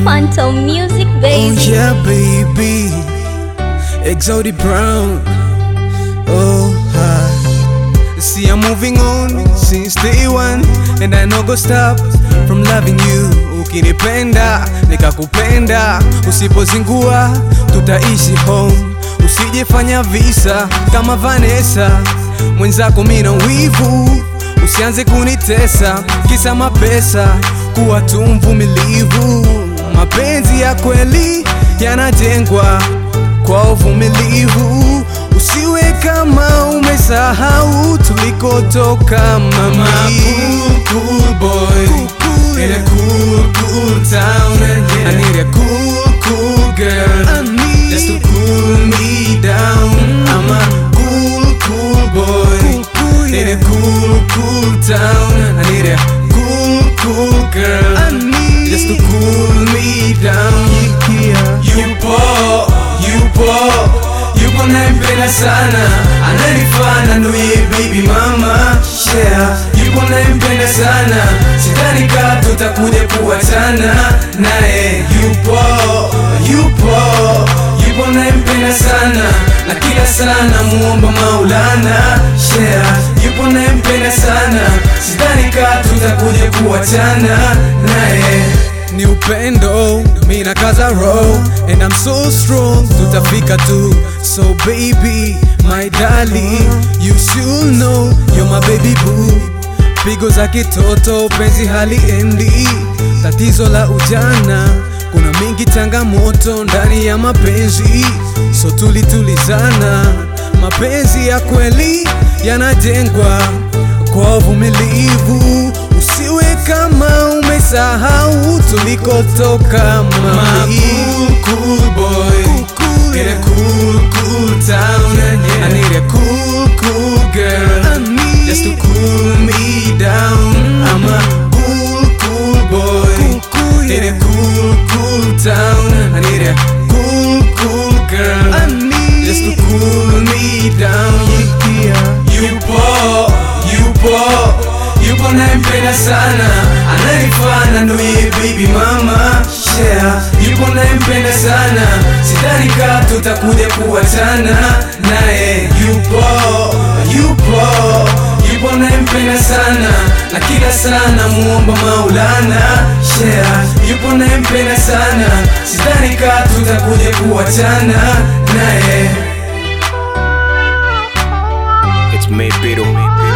Phantom Music, Oh baby. yeah, baby. Exotic Brown. Oh, hi. See, I'm moving on since day one, and I no go stop from loving you. Ukinipenda nikakupenda, usipozingua tutaishi home. Usijefanya visa kama Vanessa, mwenzako mina wivu. Usianze kunitesa kisa mapesa, kuwa tu mvumilivu. Mapenzi ya kweli yanajengwa kwa uvumilivu. Usiwe kama umesahau tulikotoka, mama. Cool, cool boy in a cool, cool town. I need a cool, cool girl just to cool me down. I'm a cool, cool boy in a cool, cool town. I need a cool, cool girl just to cool me down. Yupo, yupo, yupo nampenda sana, ananifana nduye baby mama share. Yupo nampenda sana, sidhani ka tutakuja kuachana naye. Yupo, yupo, yupo nampenda sana, na kila sana muomba Maulana share. Yupo nampenda sana, sidhani ka tutakuja kuachana naye ni upendo mina kaza roll and I'm so strong tutafika tu so baby my darling you should know you're my baby boo pigo za kitoto penzi haliendi tatizo la ujana kuna mingi changamoto ndani ya mapenzi so tulitulizana mapenzi ya kweli yanajengwa kwa uvumilivu usiwe kama umesahau tulikotoka mama cool, cool boy in a cool cool town I need a cool cool girl just to cool me down I'm a cool cool boy in a cool cool town I need a cool cool girl just to cool me down yupo yupo yupo nampenda sana ananifana nduye baby mama share yupo nampenda sana sidhani ka tutakuja kuachana naye yupo yupo yupo nampenda sana na kila sana muomba maulana share yupo nampenda sana sidhani ka tutakuja kuachana naye It's me, Beetle.